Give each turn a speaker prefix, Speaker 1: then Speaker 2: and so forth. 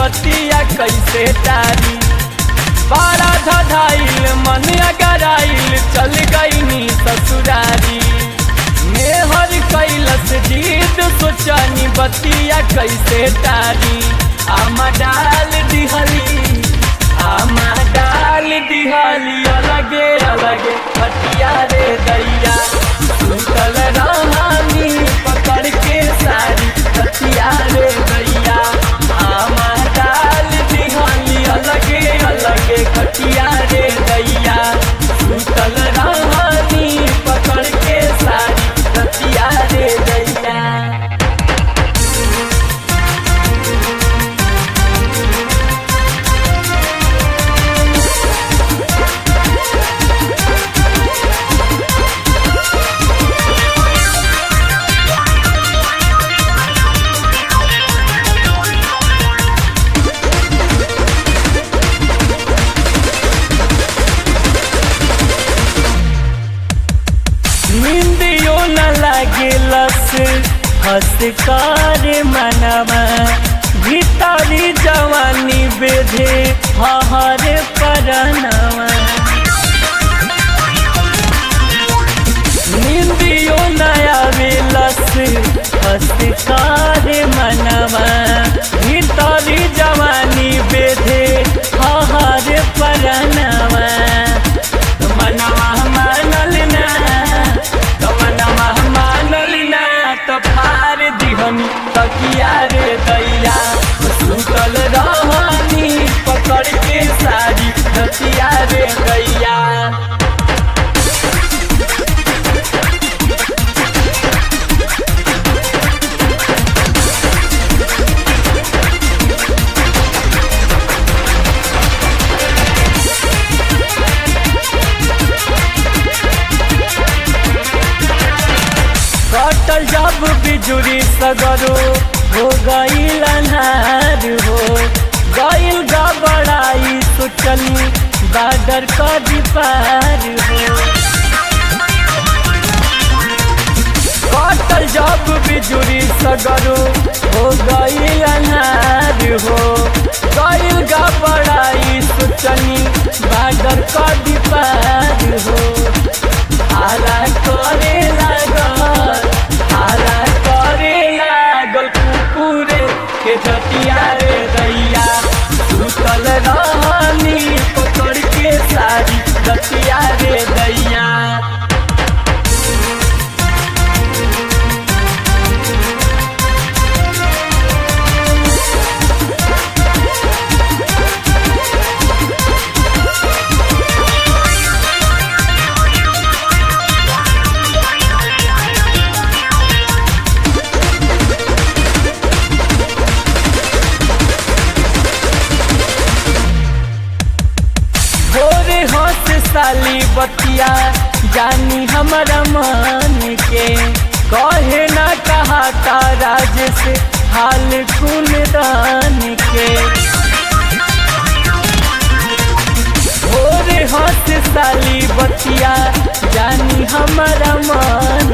Speaker 1: बतिया कैसे टारी बारा धधाइल मन अगराइल चल गईनी ससुरारी मेहर कैलस जीत सोचनी बतिया कैसे टारी आमा डाल दिहली आमा डाल दिहली अलगे अलगे बतिया रे दैया सुतल रहानी पकड़ के सारी बतिया रे दैया आमा डाल दिहली अलगे अलगे खटिया रे दैया सुतल रहानी पकड़ के सारी बतिया रे दैया निंदियो न लागेलस हंस कर मनवा भीतरी जवानी बेधे हहर परनवा निंदियो न आवेलस हंस कर मनवा भीतरी जवानी बेधे हहर परनवा मनवा मानल ना तो मनवा मानल ना तो फार दिहनी तकिया रे दैया सुतल रहनी पकड़ के सारी तकिया रे दैया कटल जब बिजुरी सगरो हो गईल अनार हो गईल गबड़ाई सोचली बादर कदी पार हो कटल जब बिजुरी सगरो हो गईल अनार हो गईल गबड़ाई सोचली बादर कदी पार हो आला करे लागल आला करे लागल कुकुरे के जतिया रे दैया सुतल रहनी पकड़ के सारी जतिया रे दैया भोरे हंस साली बतिया जानी हमारा मन के कहे ना कहा राज से हाल कुन दान के भोरे हंस साली बतिया जानी हमारा मन